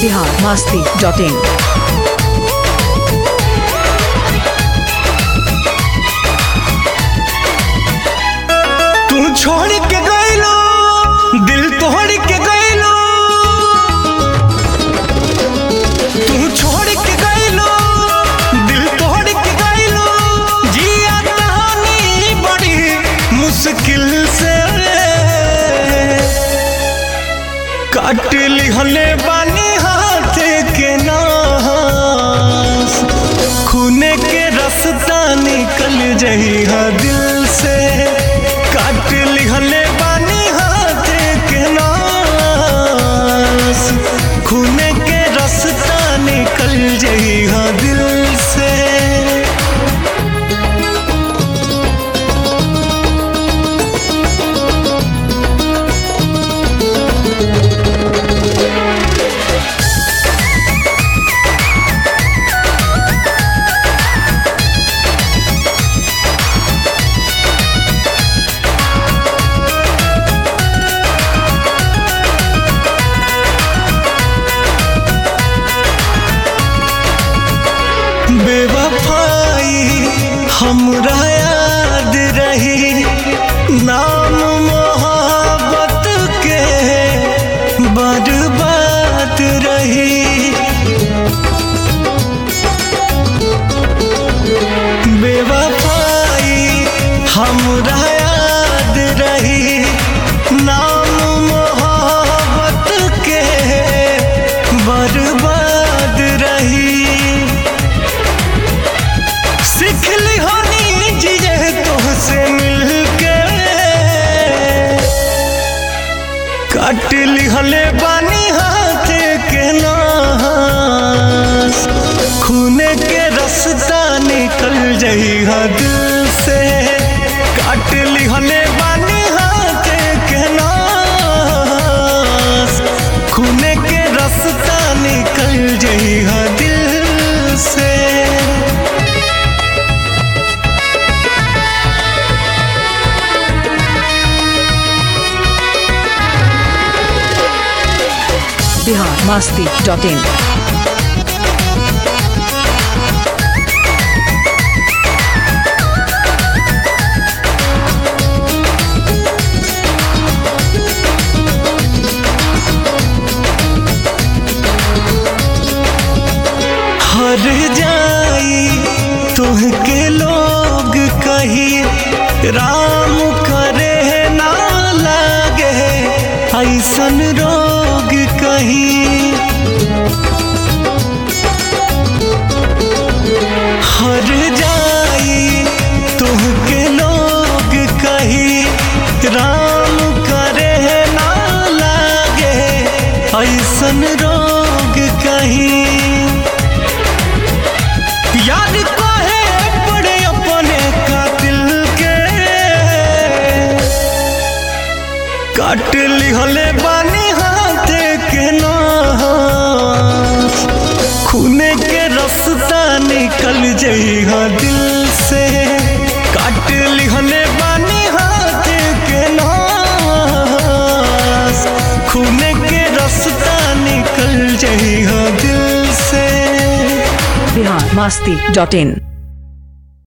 Bihar Masti dot in तू छोड़ के गइलो दिल तोड़ के गइलो तू छोड़ के गइलो दिल तोड़ के गइलो जिया कहानी बड़ी मुश्किल से काट लिहले बानी हाथ के नास खूने के रास्ता निकल जही हा दिल से काट लिहले बानी हाथ के नास खूने के रास्ता निकल जही हा दिल से बेवफाई हमरा याद रही नाम मोहब्बत के बर्बाद रही बेवफाई हमरा याद रही नाम मोहब्बत के बर्बाद रही सीखली होनी जिए तुहसे मिलके काट लिहले बानी हाथ के नास खूने के रास्ता निकल जही हा दिल से काट लिहले बानी हाथ के नास खूने के रास्ता निकल जही हा दिल से बिहार मस्ती डॉट इन हर जाई तुहके लोग कही राम करे ना लागे ऐसन रोग कही हर जाई तुहके लोग कही राम करे ना लागे ऐसन रोग कही याद काहे पड़े अपने कातिल के काट लिहले बानी हाथ के नास खूने के रास्ता निकल जई हा दिल से काट लिहले बानी हाथ के नास खूने के रास्ता निकल जई हा दिल से बिहार मस्ती डॉट इन